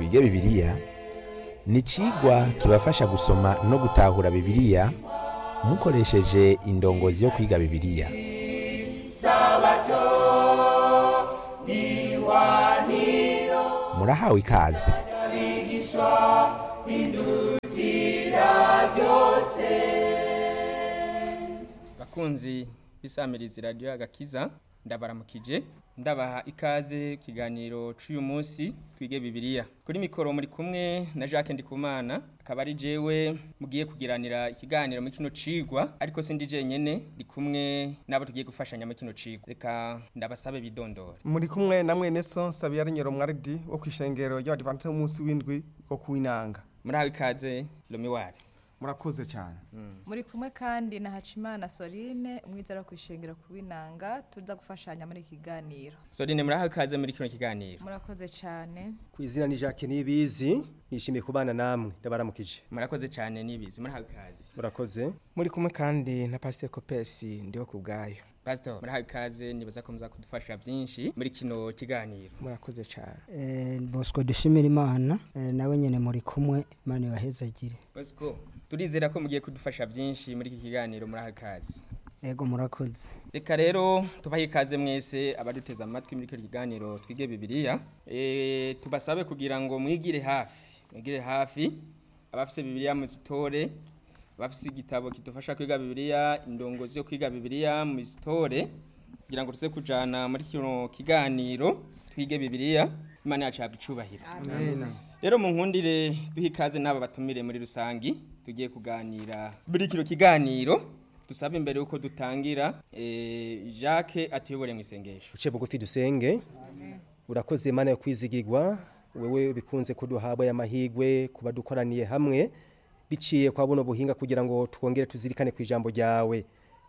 twige bibiliya ni icigwa kibafasha gusoma no gutahura bibiliya mukoresheje indongozi yo kwiga bibiliya murahawe ikaze bakunzi bisamiriza radiyo agakiza ndabaramukije ndabaha ikaze ikiganiro cy'uyu munsi twige bibiliya kuri mikoro muri kumwe na jacques ndikumana akaba ari jewe mugiye kugiranira ikiganiro muri kino cigwa ariko sindi jenyene ndi kumwe n'abo tugiye gufashanya muri kino cigwa reka ndabasabe bidondora muri kumwe na mwene so nsabira nyero mwaridi wo kwishengero ry'abadivantiste b'umunsi w'indwi wo kuwinanga murahawe ikaze lomiwari murakoze cyane muri kumwe kandi na hacimana sorine umwizera wo kwishengera ku winanga tuza gufashanya muri iki kiganiro sorine murahawe ikaze muri kino kiganiro murakoze cyane ku izina ni Jacques Nibizi nishimiye kubana namwe ndabaramukije murakoze cyane nibizi murahawe ikaze murakoze muri kumwe kandi na pasiteri kopesi ndiho ku bwayo pastor murahawe ikaze nibaza ko muza kudufasha byinshi muri kino kiganiro murakoze cyane Eh, bosco dushimira imana eh, nawe nyene muri kumwe imana ibahezagire bosco turizera ko mugiye kudufasha byinshi muri iki kiganiro murahawe ikaze ego murakoze reka rero tubahe ikaze mwese abaduteze amatwi muri kino kiganiro twige bibiliya e, tubasabe kugira ngo mwigire hafi mwigire hafi abafise bibiliya muzitore abafise igitabo kidufasha kwiga bibiliya indongozi yo kwiga bibiliya muzitore kugira ngo tuze kujana muri kino kiganiro twige bibiliya imana yacu yahabwa icubahiro rero mu nkundire duhe ikaze n'aba batumire muri rusangi tugiye kuganira muri kino kiganiro dusaba imbere yuko dutangira eh, Jacques atuyobore mu isengesho uce bugufi dusenge urakoze imana yo kwizigirwa wewe bikunze kuduhabwa y'amahigwe kuba dukoraniye hamwe biciye kwa buno buhinga kugira ngo twongere tuzirikane ku ijambo ryawe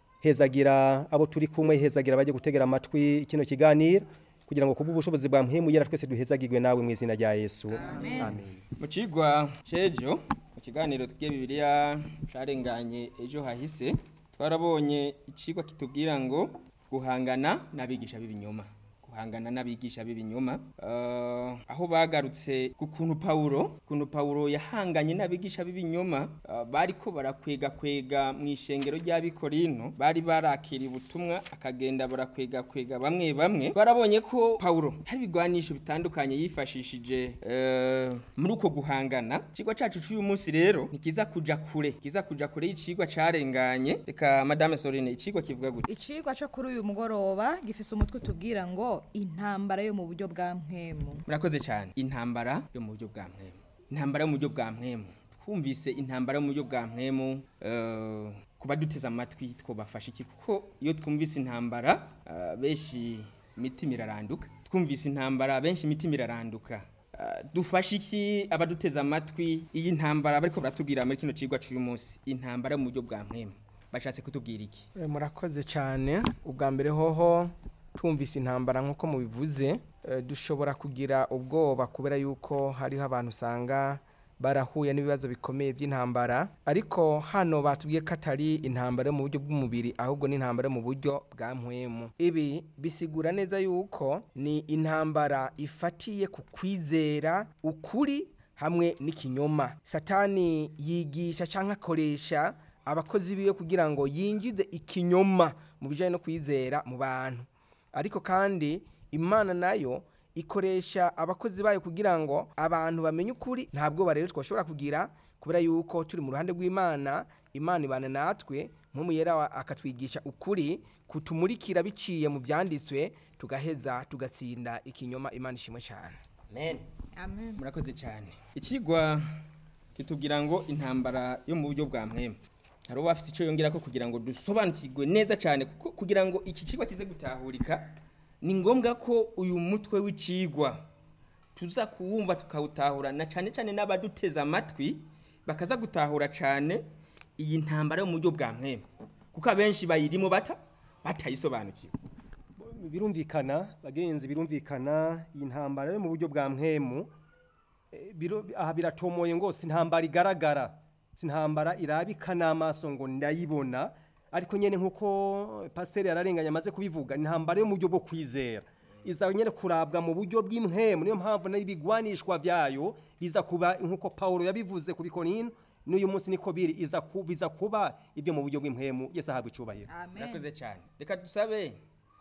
hezagira abo turi kumwe hezagira bajye gutegera amatwi kino kiganiro kugira ngo kubwo ubushobozi bwa mpemu yera twese duhezagirwe nawe mu izina rya Yesu amen mu cigwa cejo mu kiganiro twiye bibiliya carenganye ejo hahise twarabonye icigwa kitubwira ngo guhangana n'abigisha b'ibinyoma guhangana n'abigisha b'ibinyoma uh, aho bagarutse ku kuntu Paulo kuntu Paulo yahanganye n'abigisha b'ibinyoma uh, bariko barakwega kwega mu ishengero ry'abikorino bari barakira ubutumwa akagenda barakwega kwega bamwe bamwe twarabonye ko Paulo hari ibigwanisho bitandukanye yifashishije uh, muri uko guhangana cigwa cacu c'uyu munsi rero ntikiza kuja kure kiza kuja kure y'icigwa carenganye reka madame Sorine icigwa kivuga gute icigwa cyo kuri uyu mugoroba gifise umutwe utubwira ngo intambara yo mu buryo bwa mpwemu murakoze cyane intambara yo mu buryo bwa mpwemu intambara yo mu buryo bwa mpwemu twumvise intambara yo mu buryo bwa mpwemu eh, kuba duteze amatwi twobafasha iki kuko iyo twumvise intambara eh, benshi imitima iraranduka twumvise intambara benshi imitima iraranduka Eh, dufashe iki abaduteze amatwi iyi ntambara bariko baratubwira muri kino cigwa c'uyu munsi intambara yo mu buryo bwa mpwemu bashatse kutubwira iki Eh, murakoze cyane ubwa mbere hoho twumvise intambara nk'uko mubivuze eh, dushobora kugira ubwoba kubera yuko hariho abantu usanga barahuye n'ibibazo bikomeye by'intambara ariko hano batubwiye ko atari intambara yo mu buryo bw'umubiri ahubwo ni intambara yo mu buryo bwa mpwemu ibi bisigura neza yuko ni intambara ifatiye ku kwizera ukuri hamwe n'ikinyoma satani yigisha cyangwa akoresha abakozi biwe kugira ngo yinjize ikinyoma mu bijyanye no kwizera mu bantu ariko kandi imana nayo ikoresha abakozi bayo kugira ngo abantu bamenye ukuri ntabwo rero twashobora kugira kubera yuko turi mu ruhande rw'imana imana ibana natwe nk'umuyera wa- akatwigisha ukuri kutumurikira biciye mu byanditswe tugaheza tugatsinda ikinyoma imana ishimwe cyane amen amen murakoze cyane ikigwa kitubwira ngo intambara yo mu buryo bwa mpwemu hari uwo bafite icyo yongera ko kugira ngo dusobanukirwe neza cyane kuko kugira ngo iki kigwa kize gutahurika ni ngombwa ko uyu mutwe w'ikigwa tuza kuwumva tukawutahurana cyane cyane n'abaduteze amatwi bakaza gutahura cyane iyi ntambara yo mu buryo bwa mpwemu kuko abenshi bayirimo bata batayisobanukiwe birumvikana bagenzi birumvikana iyi ntambara yo mu buryo bwa mpwemu eh, biro- aha biratomoye ngo si intambara igaragara si intambara irabika n'amaso ngo ndayibona ariko nyene nk'uko pasiteri yararenganye amaze kubivuga ni intambara yo mu buryo bwo kwizera iza nyene kurabwa mu buryo bw'impwemu niyo mpamvu n'ibigwanishwa vyayo biza kuba nk'uko Paulo yabivuze ku bikonino n'uyu munsi niko biri iza ku- biza kuba ibyo mu buryo bw'impwemu Yesu ahabwa icubahiro amen murakoze cyane reka dusabe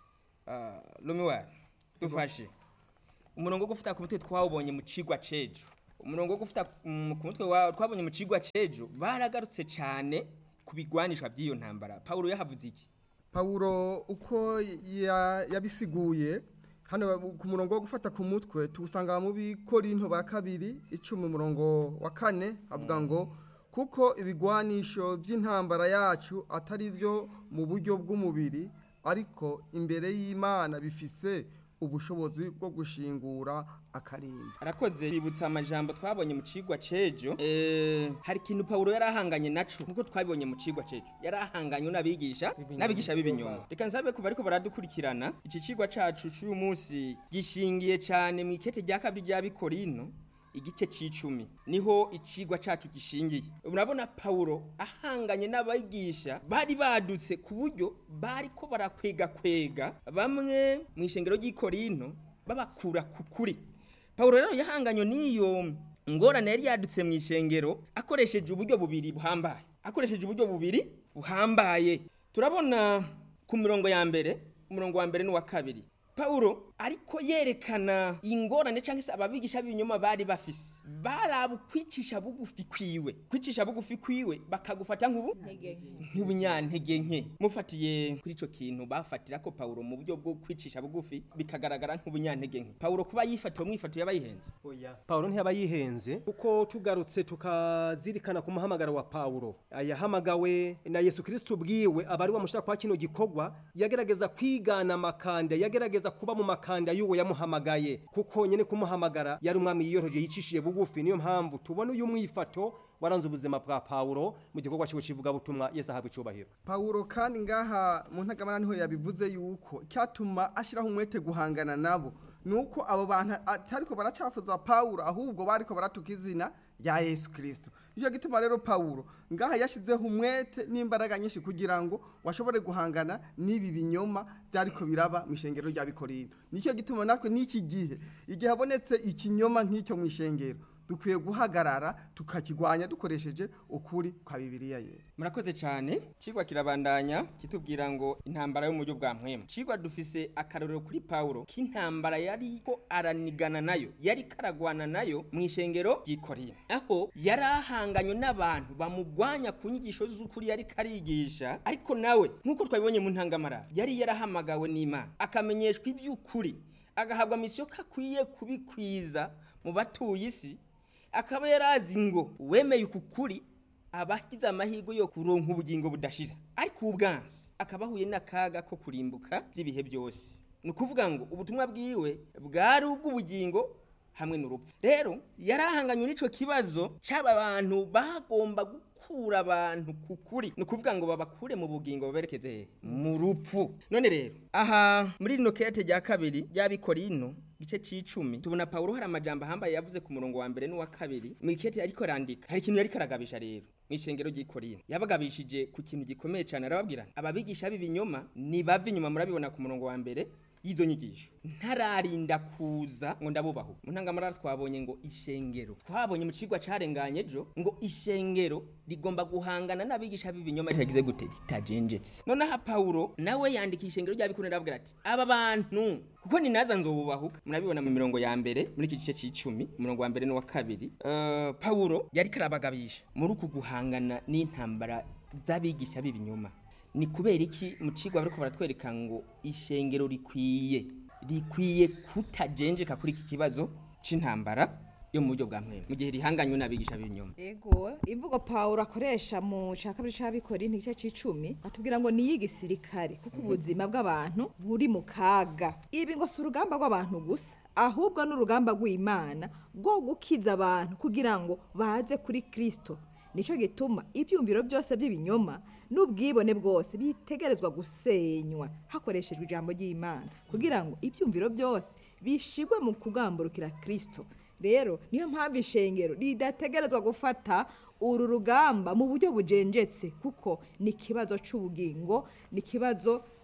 lumiwari dufashe umurongo wo gufata ku mutwe twawubonye mu cigwa cejo umurongo wo gufata mm, ku mutwe wa- twabonye mu cigwa cejo baragarutse cyane ku bigwanishwa by'iyo ntambara pawulo yahavuze iki pawulo uko ya- yabisiguye hano ku murongo wo gufata ku mutwe tuwusanga mu bikorinto ba kabiri icumi umurongo wa kane avuga ngo kuko ibigwanisho by'intambara yacu atari byo mu buryo bw'umubiri ariko imbere y'imana bifise ubushobozi bwo gushingura akarimbi arakoze bibutsa amajambo twabonye mu cigwa cejo eh, hari ikintu pawulo yari ahanganye naco nkuko twabibonye mu cigwa cejo yari ahanganye n'abigisha n'abigisha b'ibinyoma reka nsabe ku bariko baradukurikirana iki cigwa cacu c'uyu munsi gishingiye cane mu ikete rya kabiri rya bikorino igice c'icumi niho icigwa cacu gishingiye urabona pawulo ahanganye n'abigisha bari badutse ku buryo bariko barakwega kwega bamwe mu ishengero ry'ikorinto babakura ku kuri Paulo rero yahanganywe n'iyo ngorane yari yadutse mu ishengero akoresheje uburyo bubiri buhambaye akoresheje uburyo bubiri buhambaye turabona ku mirongo ya mbere umurongo wa mbere n'uwa kabiri Paulo ariko yerekana ingorane cyangwa se ababigisha b'ibinyoma bari bafise barabu kwicisha bugufi kwiwe kwicisha bugufi kwiwe bakagufata nk'ubu nk'ubunyantege nke mufatiye kuri ico kintu bafatira ko Paulo mu buryo bwo kwicisha bugufi bikagaragara nk'ubunyantege nke Paulo kuba yifatiwe mwifato yabayihenze Paulo ntiyaba yihenze kuko tugarutse tukazirikana ku muhamagaro wa Paulo yahamagawe na Yesu Kristo ubwiwe abari bamushaka kwa kino gikorwa yagerageza kwigana amakanda yagerageza kuba mu makanda y'uwo yamuhamagaye kuko nyene kumuhamagara yari umwami yiyoroheje yicishije bugufi niyo mpamvu tubona uyu mwifato waranze ubuzima bwa Paulo mu gikorwa cyo kivuga butumwa Yesu ahabwa icubahiro pawulo kandi ngaha mu ntagamana niho yabivuze yuko cyatuma ashyiraho umwete guhangana nabo ni uko abo bantu atariko baracafuza pawulo ahubwo bariko baratuka izina rya yesu kirisito nicyo gituma rero pawulo ngaha yashyizeho umwete n'imbaraga nyinshi kugira ngo washobore guhangana n'ibi binyoma byariko biraba mu ishengero rya bikorino nicyo gituma natwe n'iki gihe igihe habonetse ikinyoma nk'icyo mu ishengero dukwiye guhagarara tukakigwanya dukoresheje ukuri kwa bibiliya ye murakoze cyane cigwa kirabandanya kitubwira ngo intambara yo mu buryo bwa mpwemu cigwa dufise akarorero kuri Paulo k'intambara yari ko aranigana nayo yari karagwana nayo mu ishengero ry'ikorino aho yari ahanganywe n'abantu bamugwanya ku nyigisho z'ukuri yari karigisha ariko nawe nk'uko twabibonye mu ntangamara yari yarahamagawe n'imana akamenyeshwa iby'ukuri agahabwa misiyo ko akwiye kubikwiza mu batuye isi akaba yarazi ngo wemeye uku kuri abahize amahirwe yo kuronka ubugingo budashira ariko ubwansi akaba ahuye n'akaga ko kurimbuka by'ibihe byose ni ukuvuga ngo ubutumwa bwiwe bwari ubw'ubugingo hamwe n'urupfu rero yari ahanganywe n'ico kibazo cy'aba bantu bagomba gukura abantu ku kuri ni ukuvuga ngo babakure mu bugingo baberekeze hehe? mu rupfu none rero aha muri rino kete rya kabiri ry'abikorino gice c'icumi tubona Paulo hari amajambo ahambaye yavuze ku murongo wa mbere n'uwa kabiri mu ikete ariko arandika hari ikintu yari karagabisha rero mu ishengero ry'ikorino yabagabishije ku kintu gikomeye cyane arababwira ababigisha b'ibinyoma ni bava inyuma murabibona ku murongo wa mbere y'izo nyigisho ntararinda kuza ngo ndabubaho mu ntangamara twabonye ngo ishengero twabonye mu cigwa carenganye ejo ngo ishengero rigomba guhangana n'abigisha b'ibinyoma ritagize gute ritajenjetse nonaha Paulo nawe yandika ishengero ry'abikorera aravuga ati aba bantu kuko ni naza nzobubahuka murabibona mu mirongo ya mbere muri iki gice c'icumi umurongo wa mbere n'uwa kabiri uh, Paulo yari karabagabisha muri uku guhangana n'intambara z'abigisha b'ibinyoma ni kubera iki mu cigwa bariko baratwereka ngo ishengero rikwiye rikwiye kutajenjeka kuri iki kibazo c'intambara yo mu buryo bwa mpwemu mu gihe rihanganywe n'abigisha b'ibinyoma ego imvugo Paulo akoresha mu ca kabiri c'abikorintho igice c'icumi atubwira ngo ni iy'igisirikare kuko ubuzima bw'abantu buri mu kaga ibi ngo si urugamba rw'abantu gusa ahubwo n'urugamba rw'imana rwo gukiza abantu kugira ngo baze kuri kristo nico gituma ivyumviro byose by'ibinyoma n'ubwibone bwose bitegerezwa gusenywa hakoreshejwe ijambo ry'imana kugira ngo ibyumviro byose bishigwe mu kugamburukira kristo rero niyo mpamvu ishengero ridategerezwa gufata uru rugamba mu buryo bujenjetse kuko ni ikibazo cy'ubugingo ni ikibazo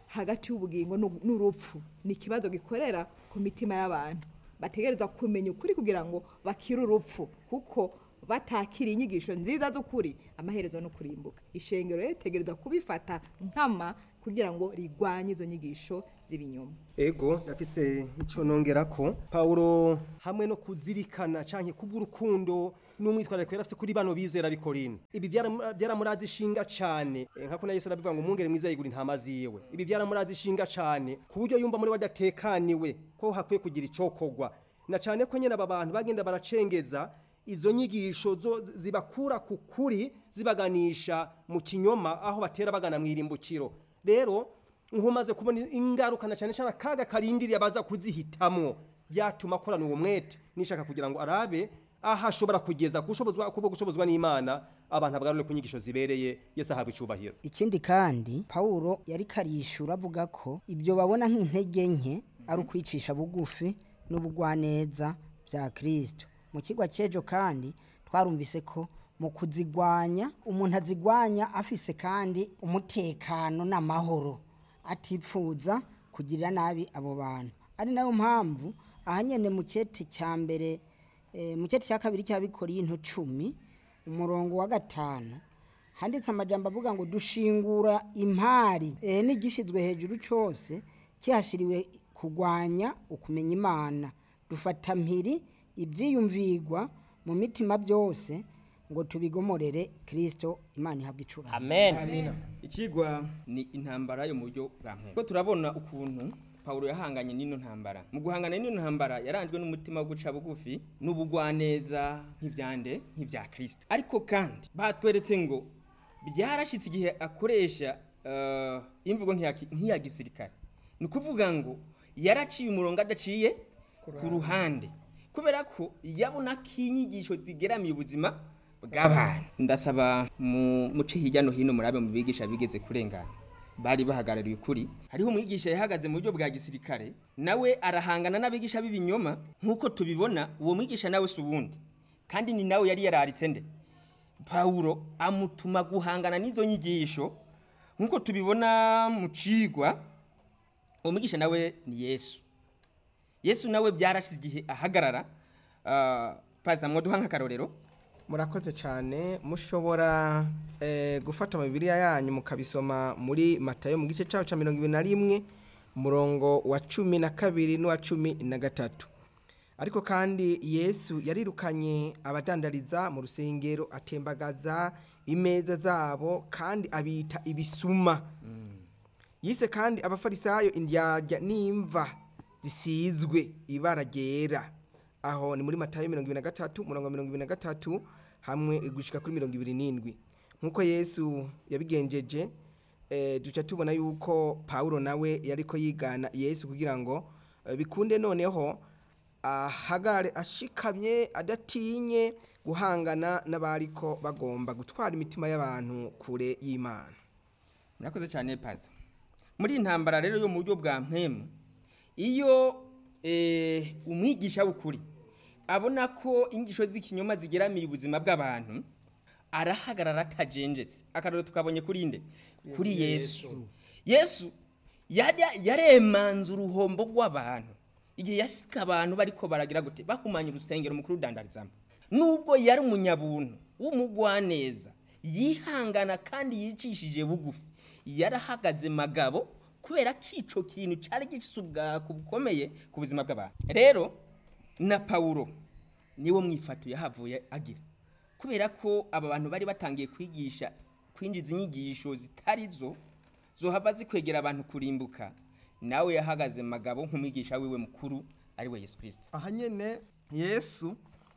hagati y'ubugingo n'u- n'urupfu ni ikibazo gikorera ku mitima y'abantu bategerezwa kumenya ukuri kugira ngo bakire urupfu kuko batakira inyigisho nziza z'ukuri amaherezo no kurimbuka ishengero rero ritegerezwa kubifata nkama kugira ngo rigwanye izo nyigisho z'ibinyoma ego ndafise icyo nongera ko pawulo hamwe no kuzirikana cyane kubw'urukundo n'umwitwarariko yari afite kuri bano bizera bikorino ibi byara- byaramurazi ishinga cyane Eh, nkako na yesu arabivuga ngo umwungere mwiza yigura intama ziwe ibi byaramurazi ishinga cyane ku buryo yumva muri we adatekaniwe ko hakwiye kugira icokogwa na cyane ko nyine aba bantu bagenda baracengeza izo nyigisho zo zibakura ku kuri zibaganisha mu kinyoma aho batera bagana mu irimbukiro rero nkumaze kubona ingaruka na cyane cyane akaga karindiriye abaza kuzihitamwo byatuma akorana uwo mwete nishaka kugira ngo arabe aho ashobora kugeza gushobozwa kubo gushobozwa n'imana abantu abagarure ku nyigisho zibereye yesu ahabwa icubahiro ikindi kandi pawulo yari karishura avuga ko ibyo babona nk'intege nke ari ukwicisha bugufi n'ubugwaneza bya kirisito mu kigo cy'ejo kandi twarumvise ko mu kuzigwanya umuntu azigwanya afise kandi umutekano n'amahoro atipfuza kugirira nabi abo bantu ari nayo mpamvu ahanyene mu cyeti cya mbere eh, mu cyeti cya kabiri cy'abikorinto cumi umurongo wa gatanu handitse amajambo avuga ngo dushingura impari eh, n'igishyizwe hejuru cyose kihashiriwe kurwanya ukumenya imana dufata mpiri ibyiyumvigwa mu mitima byose ngo tubigomorere kirisito imana ihabwa icura amen ikigwa ni intambara yo mu buryo bwa mpemu ko turabona ukuntu pawulo yahanganye n'ino ntambara mu guhangana n'ino ntambara yaranzwe n'umutima wo guca bugufi n'ubugwaneza nk'ibyande nk'ibya kirisito ariko kandi batweretse ngo byarashyitse igihe akoresha eh, imvugo nk'iya ki- nk'iya gisirikare ni ukuvuga ngo yaraciye umurongo adaciye ku ruhande kubera ko yabona ko inyigisho zigeramiye ubuzima bw'abantu ndasaba mu muce hirya no hino murabe mu bigisha bigeze kurengana bari bahagarariye ukuri hariho umwigisha yahagaze mu buryo bwa gisirikare nawe arahangana n'abigisha b'ibinyoma nk'uko tubibona uwo mwigisha nawe si uwundi kandi ni nawe yari yararitse nde pawulo amutuma guhangana n'izo nyigisho nk'uko tubibona mu cigwa uwo mwigisha nawe ni yesu yesu nawe byarashize igihe ahagarara ah, pasita mwaduha nk'akarorero murakoze cyane mushobora eh, gufata amabiriya yanyu mukabisoma muri matayo mu gice cyaho cya mirongo ibiri na rimwe umurongo wa cumi na kabiri n'uwa cumi na gatatu ariko kandi yesu yarirukanye abadandariza mu rusengero atembagaza imeza zabo kandi abita ibisuma yise kandi abafarisayo indyarya n'imva zisizwe ibara ryera aho ni muri matayo mirongo ibiri na gatatu umurongo wa mirongo ibiri na gatatu hamwe gushika kuri mirongo ibiri n'indwi nk'uko yesu yabigenjeje eh, duca tubona yuko pawulo nawe yariko yigana yesu kugira ngo eh, bikunde noneho ahagare ashikamye adatinye guhangana n'abariko bagomba gutwara imitima y'abantu kure y'imana murakoze cyane pasita muri iyi ntambara rero yo mu buryo bwa mpemu iyo eh, umwigisha w'ukuri abona ko inyigisho z'ikinyoma zigeramiye ubuzima bw'abantu arahagarara atajenjetse akarero tukabonye kuri nde kuri yesu yesu yari- yaremanze uruhombo rw'abantu igihe yasika abantu bariko baragira gute bahumanya urusengero mukuru udandarizamo nubwo yari umunyabuntu w'umugwaneza yihangana kandi yicishije bugufi yarahagaze magabo kubera ko ico kintu cari gifise ubwako bukomeye ku buzima bw'abantu rero na pawulo niwo mwifato yahavuye agira kubera ko aba bantu bari batangiye kwigisha kwinjiza inyigisho zitari zo zohava zikwegera abantu kurimbuka nawe yahagaze magabo nk'umwigisha wiwe mukuru ari we yesu kirisito aha nyene yesu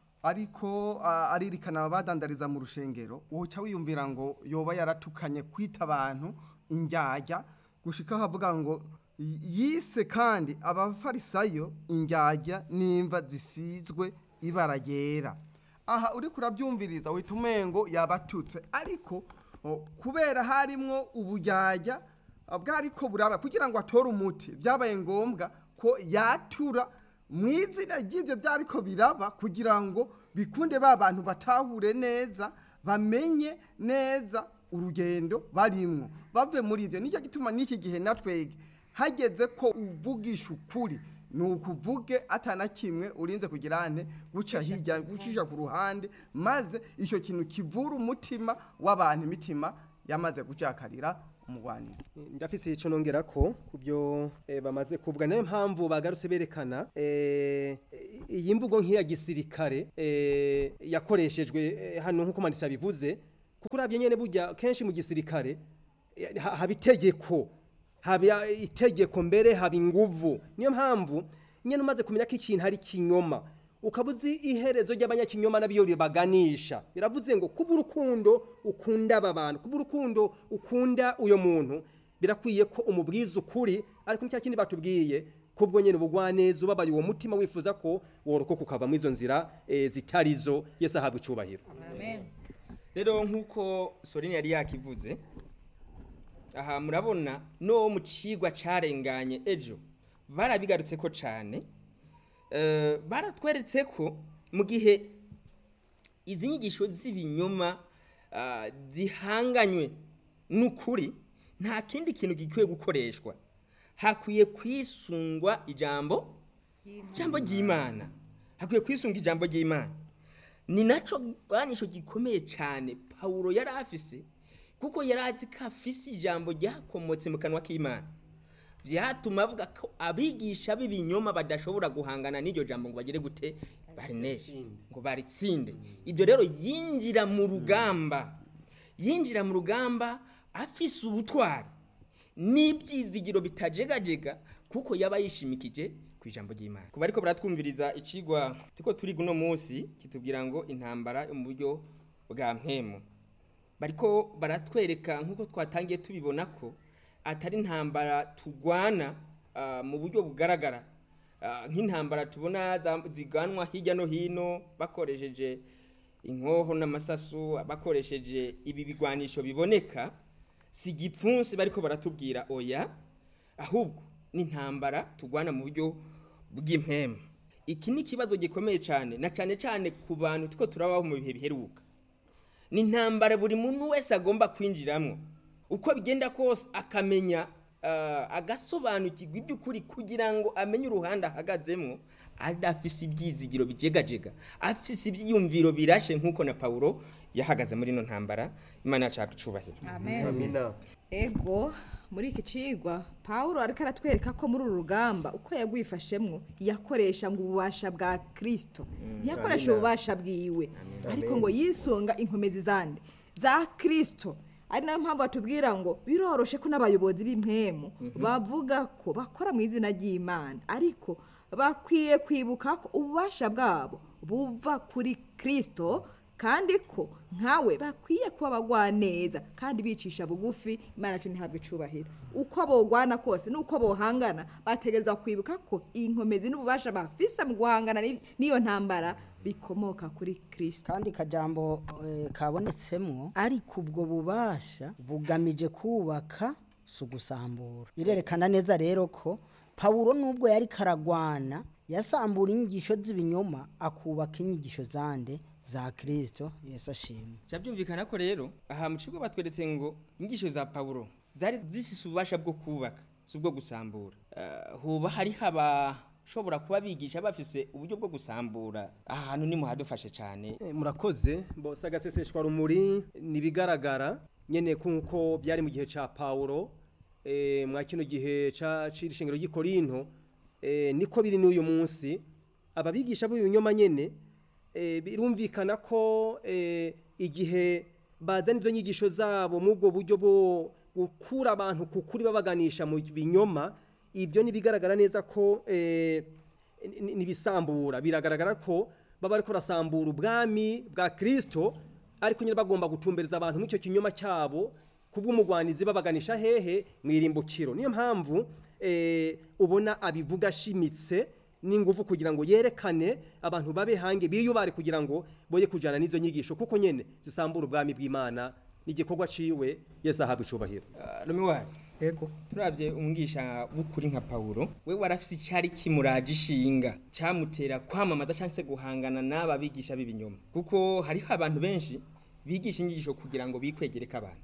ariko ah, aririkana abadandariza mu rushengero woca wiyumvira ngo yoba yaratukanye kwita abantu indyarya gushika aho avuga ngo y- yise kandi abafarisayo indyarya n'imva zisizwe ibara ryera aha uriko urabyumviriza uhita umengo yabatutse ariko oh, kubera harimwo ubujyajya bwariko buraba kugira ngo atore umuti byabaye ngombwa ko yatura mu izina ry'ibyo byariko biraba kugira ngo bikunde ba bantu batahure neza bamenye neza urugendo barimwo bave muri ivyo nicyo gituma n'iki gihe natwege hageze ko uvugisha ukuri ni ukuvuge atana kimwe urinze kugira ane guca hirya gucisha ku ruhande maze icyo kintu kivura umutima w'abantu imitima yamaze gucakarira umugwanizi ndafise ico nongera ko kubyo eh, bamaze kuvuga nayo mpamvu bagarutse berekana eh, iyi mvugo nk'iya gisirikare eh, yakoreshejwe eh, hano nk'uko mandisa bivuze kuko uravye nyene burya kenshi mu gisirikare eh, ha- haba itegeko haba itegeko mbere haba inguvu niyo mpamvu nyene umaze kumenya ko ikintu ari kinyoma ukaba uzi iherezo ry'abanyakinyoma n'abiyo ribaganisha biravuze ngo kuba urukundo ukunda aba bantu kuba urukundo ukunda uyo muntu birakwiye ko umubwiza ukuri ariko nicya kindi batubwiye kubwo nyene ubugwaneza ubabaye uwo mutima wifuza ko worokoka ukava muri izo nzira eh, zitarizo yesu ahabwa icubahiro rero nk'uko sorine yari yakivuze aha murabona no mu cigwa carenganye ejo barabigarutse ko cane Eh, baratweretse ko mu gihe izi nyigisho z'ibinyoma ah, zihanganywe n'ukuri nta kindi kintu gikwiye gukoreshwa hakwiye kwisungwa ijambo ijambo ry'imana hakwiye kwisunga ijambo ry'imana ni naco bwanisho gikomeye cyane pawulo yari afise kuko yari azi ko afise ijambo ryakomotse mu kanwa k'imana vyatuma avuga ko abigisha b'ibinyoma badashobora guhangana n'iryo jambo ngo bagere gute barineshe ngo baritsinde ibyo rero yinjira mu rugamba yinjira mu rugamba afise ubutwari n'ibyizigiro bitajegajega kuko yaba yishimikije ku ijambo ry'imana kuba ariko baratwumviriza icigwa tuko turi guno munsi kitubwira ngo intambara yo mu buryo bwa mpemu bariko baratwereka nk'uko twatangiye tubibona ko atari intambara tugwana ah, mu buryo bugaragara Ah, nk'intambara tubona za- ziganwa hirya no hino bakoresheje inkoho n'amasasu bakoresheje ibi bigwanisho biboneka si igipfunsi bariko baratubwira oya ahubwo ni intambara tugwana mu buryo bw'impemu iki ni ikibazo gikomeye cyane na cyane cyane ku bantu tuko turabaho mu bihe biheruka ni intambara buri muntu wese agomba kwinjiramo uko bigenda kose akamenya ah, agasobanukirwa iby'ukuri kugira ngo amenye uruhande ahagazemo adafise ibyizigiro bijegajega afise ibyiyumviro birashe nk'uko na pawulo yahagaze muri ino ntambara imana yacu yakucubahiro amina ego muri iki cigwa pawulo ariko aratwereka ko muri uru rugamba uko yagwifashemwo yakoresha ngo ububasha bwa kirisito ntiyakoresha ububasha bwiwe ariko ngo yisunga inkomezi zandi za kirisito ari nayo mpamvu batubwira ngo biroroshe ko n'abayobozi b'impemu bavuga ko bakora mu izina ry'imana ariko bakwiye kwibuka ko ububasha bwabo buva kuri kirisito kandi ko nkawe bakwiye kuba abagwaneza kandi bicisha bugufi imana yacu ntihabwe icubahiro uko bogwana kose n'uko bohangana bategerezwa kwibuka ko inkomezi n'ububasha bafise mu guhangana n'i- n'iyo ntambara bikomoka kuri kirisito kandi kajambo eh, kabonetsemwo ariko ubwo bubasha bugamije kubaka si ugusambura birerekana neza rero ko pawulo nubwo yari karagwana yasambura inyigisho z'ibinyoma akubaka inyigisho zande za kirisito yesu ashimwe cyabyumvikana ko rero aha mu kigo batweretse ngo inyigisho za pawulo zari zifise ububasha bwo kubaka si ubwo gusambura Eh, hoba hariho abashobora kuba bigisha bafise uburyo bwo gusambura aha hantu nimuhadufashe cyane Eh, murakoze bose agaseseshwa rumuri nibigaragara nyene kuko byari mu gihe ca Paulo eh mwa kino gihe ca cirishengero y'Ikorinto eh niko biri n'uyu munsi ababigisha b'ibinyoma nyene eh birumvikana ko eh igihe bazana izo nyigisho zabo mu bwo buryo bwo gukura abantu kukuri babaganisha mu binyoma ibyo nibigaragara neza ko eh ni- ni- nibisambura biragaragara ko baba ariko rasambura ubwami bwa Kristo ariko nyine bagomba gutumbereza abantu mu icyo kinyoma cyabo kubw'umugwanizi babaganisha hehe mwirimbukiro niyo mpamvu eh, ubona abivuga ashimitse n'ingufu kugira ngo yerekane abantu babe hange biyubare kugira ngo boye kujana n'izo nyigisho kuko nyene zisambura ubwami bw'Imana n'igikorwa ciwe Yesu ahabwa icubahiro rumiwari ego turabye umwigisha w'ukuri nka pawulo we warafise icyari kimuraje ishinga cyamutera kwamamaza cyangwa se guhangana n'aba bigisha b'ibinyoma kuko hariho abantu benshi bigisha inyigisho kugira ngo bikwegereke abantu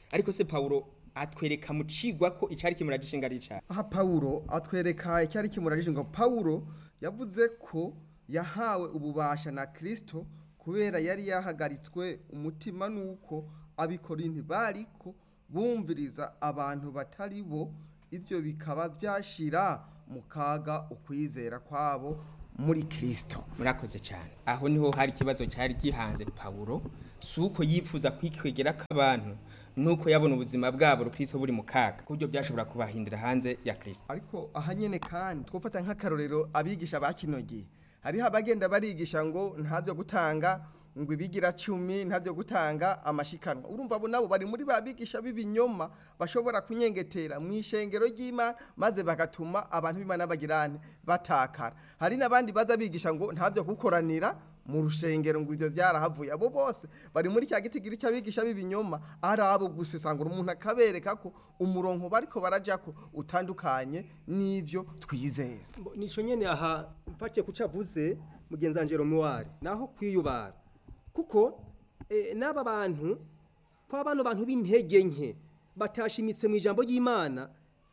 ariko se pawulo atwereka mu cigwa ko icari kimura gishinga ari icaha aha pawulo atwereka icyari kimurajije ngo pawulo yavuze ko yahawe ububasha na kirisito kubera yari yahagaritswe umutima nuko abikorinti bariko bumviriza abantu batari bo ibyo bikaba byashira mu kaga ukwizera kwabo muri kirisito murakoze cyane aho niho hari ikibazo cyari gihanze pawulo si uko yifuza kwikwegera k'abantu nuko yabona ubuzima bwabo rukristo buri mu kaga ku buryo byashobora kubahindira hanze ya kristo ariko aha nyene kandi twofata nk'akarorero abigisha ba kino gihe hariho abagenda barigisha ngo ntabyo gutanga ngo ibigira cumi ntabyo gutanga amashikanwa urumva abo nabo bari muri ba bigisha b'ibinyoma bashobora kunyengetera mu ishengero ry'imana maze bagatuma abantu b'imana bagirane batakara hari n'abandi baza bigisha ngo ntabyo gukoranira mu rushengero ngo ibyo byarahavuye abo bose bari muri cya gitigiri cy'abigisha b'ibinyoma ari abo gusesangura umuntu akabereka ko umurongo bariko barajako utandukanye n'ivyo twizera Mbo- nico nyene aha mfatiye kucavuze mugenzi wanje Romuald naho kwiyubara kuko eh, n'aba bantu kwa bano bantu b'intege nke batashimitse mu ijambo ry'Imana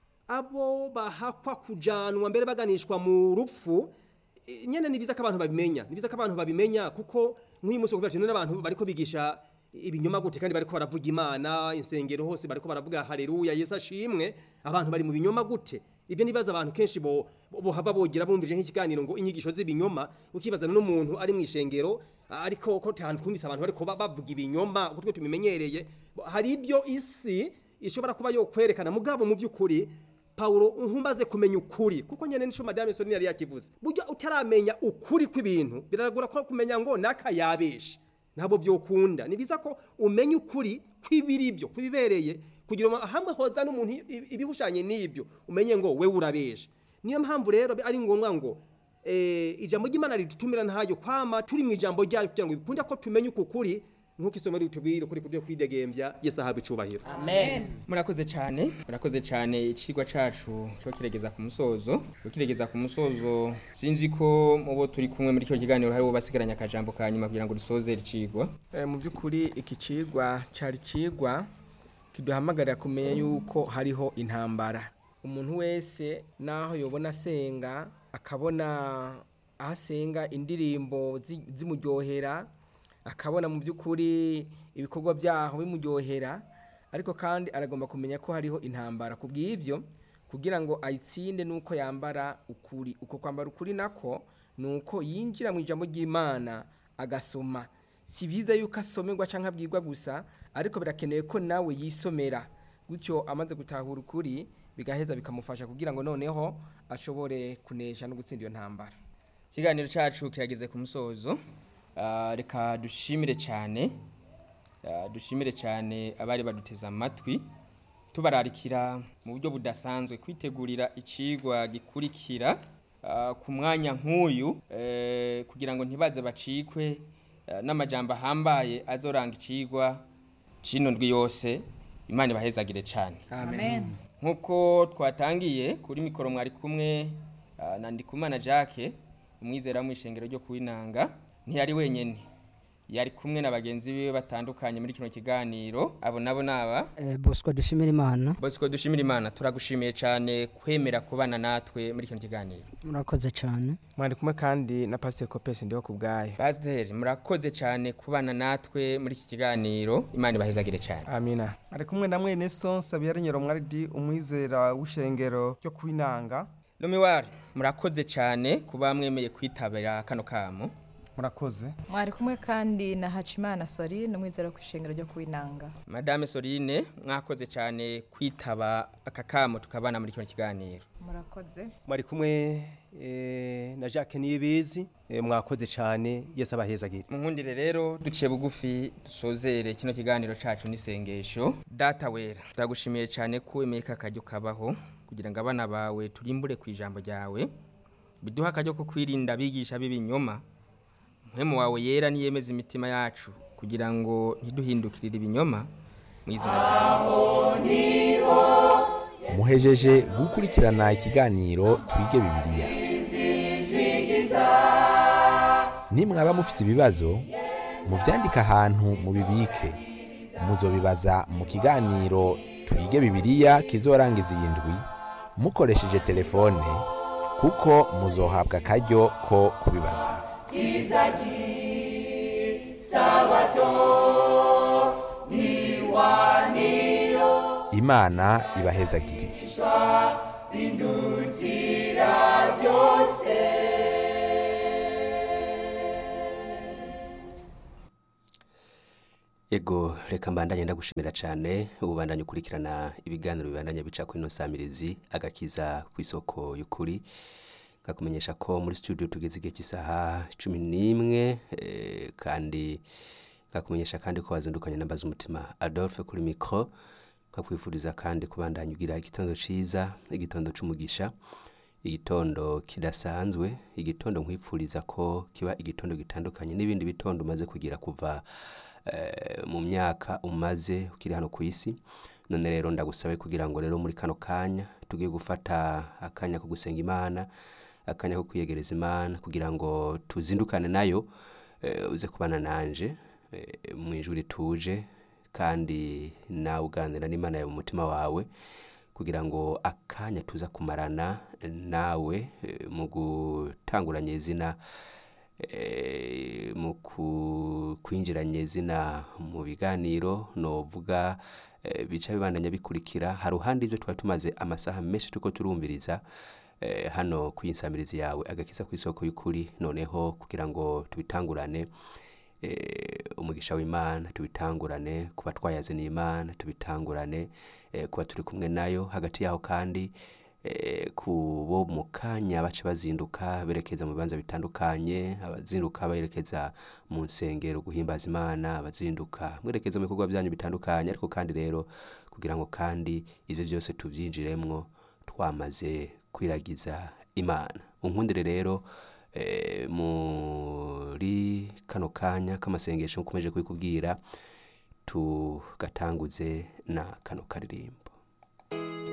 abo bahakwa kujanwa mbere baganishwa mu rupfu eh, nyene ni biza ko abantu babimenya ni biza ko abantu babimenya kuko nk'uyu munsi kuvuga cyane n'abantu bariko bigisha ibinyoma gute kandi bariko baravuga Imana insengero hose bariko baravuga haleluya Yesu ashimwe abantu bari mu binyoma gute ibyo nibaza abantu kenshi bo bo hava bogira bumvije nk'ikiganiro ngo inyigisho z'ibinyoma ukibazana n'umuntu ari mu ishengero ariko ko tantu kumvise abantu bariko ba- bavuga ibinyoma gutwe tubimenyereye hari ibyo isi ishobora kuba yo kwerekana mugabo mu by'ukuri Paulo nkumbaze kumenya ukuri kuko nyene nico madame Soni yari yakivuze burya utaramenya ukuri kw'ibintu biragora ko kumenya ngo naka yabeshe ntabwo byokunda ni biza ko umenya ukuri kw'ibiri byo kwibereye kugira ngo hamwe hoza n'umuntu i- ibihushanye n'ibyo umenye ngo we urabeshe niyo mpamvu rero ari ngombwa ngo eh, ijambo ry'Imana ridutumira ntayo kwama turi mu ijambo ryayo kugira ngo bikunde ko tumenye uku kuri nk'uko isomo ritubwira ukuri kubyo kwidegembya Yesu ahabwa icubahiro murakoze cyane murakoze cyane icigwa cacu cyo kiregeza ku musozo cyo kiregeza ku musozo sinzi ko mu bo turi kumwe muri cyo kiganiro hari uwo basigaranye akajambo ka nyuma kugira ngo dusoze icigwa Eh, mu by'ukuri iki cigwa cari cigwa kiduhamagarira kumenya yuko hariho intambara umuntu wese naho yobona asenga akabona aho asenga indirimbo zi- zimuryohera akabona mu by'ukuri ibikorwa byaho bimuryohera ariko kandi aragomba kumenya ko hariho intambara ku bw'ibyo kugira ngo ayitsinde nuko yambara ukuri uko kwambara ukuri nako ni uko yinjira mu ijambo ry'imana agasoma si byiza yuko asomerwa cyangwa abwirwa gusa ariko birakenewe ko nawe yisomera gutyo amaze gutahura ukuri bigaheza bikamufasha kugira ngo noneho ashobore kunesha no gutsinda iyo ntambara ikiganiro cacu kirageze ku musozo Ah, reka dushimire cyane Ah, dushimire cyane abari baduteze amatwi tubararikira mu buryo budasanzwe kwitegurira icigwa gikurikira ah, ku mwanya nk'uyu eh, kugira ngo ntibaze bacikwe eh, n'amajambo ahambaye azoranga icigwa cino ndwi yose imana ibahezagire cyane amen nk'uko twatangiye kuri mikoro mwari kumwe ah, na ndikumana jacques umwizera wo mu ishengero ryo kuwinanga ntiyari wenyine yari kumwe na bagenzi biwe batandukanye muri kino kiganiro abo nabo naba Eh, bosco dushimira imana bosco dushimira imana turagushimiye cyane kwemera kubana natwe muri kino kiganiro murakoze cyane mwari kumwe kandi na pasiteri kopesi ndiho ku bwayo pasiteri murakoze cyane kubana natwe muri iki kiganiro imana ibahezagire cyane amina ari kumwe na mwene so sabiyarenyero mwaridi umwizera w'ishengero ryo kwinanga lumiwari murakoze cyane kuba mwemeye kwitabira kano kamo murakoze mwari kumwe kandi na hacimana sori n'umwizero ku ishengero ryo kuwinanga madame sorine mwakoze cyane kwitaba aka kamo tukabana muri kino kiganiro murakoze mwari kumwe eh, na Jacques Niyibizi eh, mwakoze cyane Yesu abahezagire mu nkundire rero duciye bugufi dusozere kino kiganiro cacu n'isengesho data wera turagushimiye cyane ko wemeye ko akaryo kabaho kugira ngo abana bawe turimbure ku ijambo ryawe biduha akaryo ko kwirinda abigisha b'ibinyoma mpemu wawe yera niyemeza imitima yacu kugira ngo ntiduhindukirire ibinyoma mu izina ryawe muhejeje gukurikirana ikiganiro twige bibiliya nimwaba mufise ibibazo muvyandike ahantu mubibike muzobibaza mu kiganiro twige bibiliya kizorangiza iyi ndwi mukoresheje telefone kuko muzohabwa akaryo ko kubibaza imana ibahezagire Ego reka mbandanye ndagushimira cyane ubandanye ukurikirana ibiganiro bibandanye bica kuri ino samirizi agakiza ku isoko y'ukuri ngakumenyesha ko muri studio tugeze igihe cy'isaha cumi n'imwe eh, kandi ngakumenyesha kandi ko wazindukanye nambaza umutima Adolphe kuri mikro nkakwifuriza kandi kubandanya ugira igitondo ciza igitondo c'umugisha igitondo kidasanzwe igitondo nkwifuriza ko kiba igitondo gitandukanye n'ibindi bitondo umaze kugira kuva eh, mu myaka umaze ukiri hano ku isi none rero ndagusabe kugira ngo rero muri kano kanya tugiye gufata akanya ko gusenga imana akanya ko kwiyegereza imana kugira ngo tuzindukane nayo eh, uze kubana nanje eh, mu ijwi rituje kandi nawe uganira n'imana yawe mu mutima wawe kugira ngo akanya tuza kumarana nawe eh, mu gutanguranya izina eh, mu ku- kwinjiranya izina mu biganiro novuga eh, bica bibandanya bikurikira hari uruhande ibyo twari tumaze amasaha menshi turiko turumviriza eh, hano ku insamirizi yawe agakiza ku isoko y'ukuri noneho kugira ngo tubitangurane eh, umugisha w'imana tubitangurane kuba twayaze n'imana tubitangurane eh, kuba turi kumwe nayo hagati yaho kandi eh, ku bo mu kanya baca bazinduka berekeza mu bibanza bitandukanye abazinduka berekeza mu nsengero guhimbaza imana abazinduka mwerekeza mu bikorwa byanyu bitandukanye ariko kandi rero kugira ngo kandi ivyo byose tuvyinjiremwo twamaze kwiragiza imana unkundire rero eh, muri kano kanya k'amasengesho nkomeje kubikubwira tugatanguze na kano karirimbo